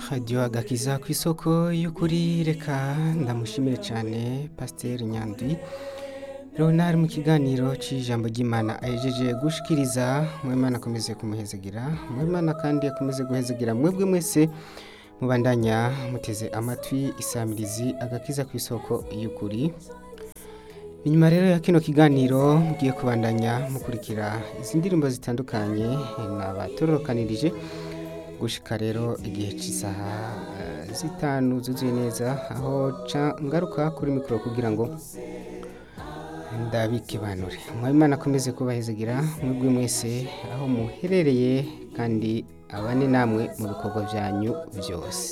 radiyo agakiza ku isoko y'ukuri reka ndamushimire cyane pasiteri nyandwi Leonard mu kiganiro cy'ijambo ry'imana ahejeje gushikiriza mwemana akomeze kumuhezegira mwemana kandi akomeze guhezegira mwebwe mwese mubandanya muteze amatwi isamirizi agakiza ku isoko y'ukuri inyuma rero ya kino kiganiro mugiye kubandanya mukurikira izi ndirimbo zitandukanye nabatorokanirije gushika rero igihe cy'isaha eh, zitanu zuzuye neza aho ca ngaruka kuri mikoro kugira ngo ndabikibanure mwabimana akomeze kubahezegira mwebwe mwese aho muherereye kandi abane namwe mu bikorwa byanyu byose